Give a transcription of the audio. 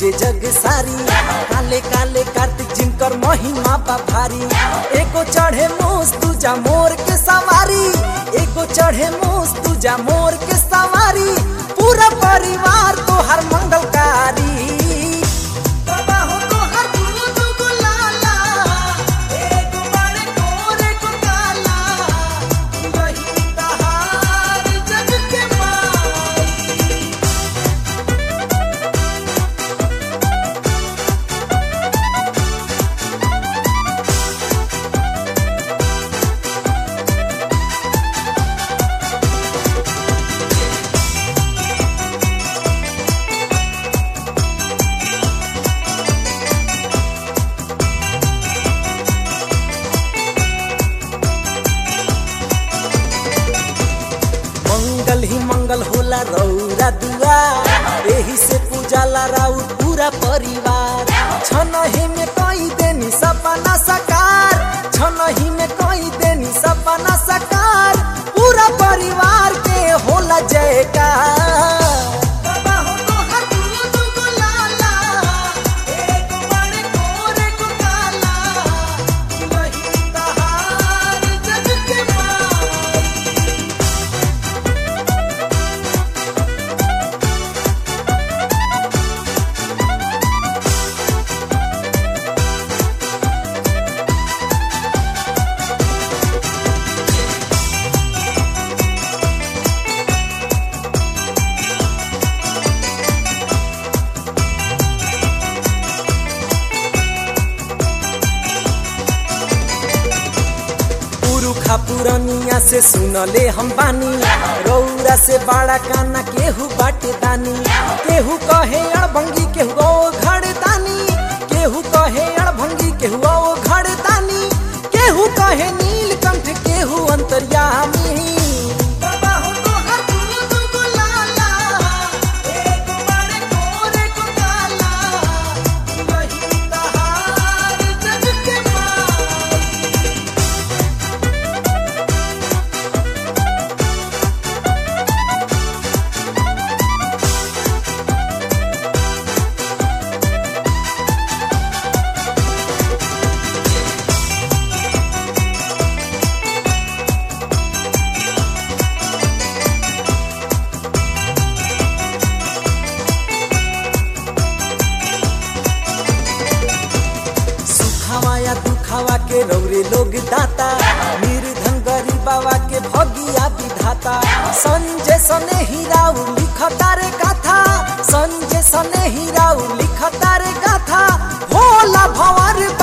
पूजे जग सारी काले काले कार्तिक जिनकर महिमा बा भारी एको चढ़े मोस तुजा मोर के सवारी एको चढ़े मोस तुजा मोर के सवारी पूरा परिवार तो हर मंगलकारी बाबा हो तो हर दुगो दुगो लाला एक बड़े कोरे को काला वही तहार जग के माई मंगल ही मंगल होला रौरा दुआ एही से पूजाला राउ पूरा परिवार छनही में कई देनी सपना साकार छनही में कई देनी सपना साकार पूरा परिवार के होला जयकार बाबा हो तो हर दुगो दुगो लाला, एक बड़े कोरे को काला, वही तहार जग के माई। पुरुखा पुरनिया से सुनले हम बानी रौरा से बड़ा काना केहू बाटे दानी केहू कहे अड़भंगी केहू ओ घड़ दानी केहू कहे अड़भंगी केहू ओ घड़ दानी केहू कहे नीलकंठ केहू अंतर्यामी बाबा हो तो हर दुगो दुगो लाला, एक बड़े कोरे को काला, वही तहार जग के माई। सुखावा या दुखावा के रौरे लोग दाता निर्धन गरीबावा के भगिया विधाता संजय सने हीराउ लिखता रे गाथा संजय सने हीराउ लिखता रे गाथा भोला भंवर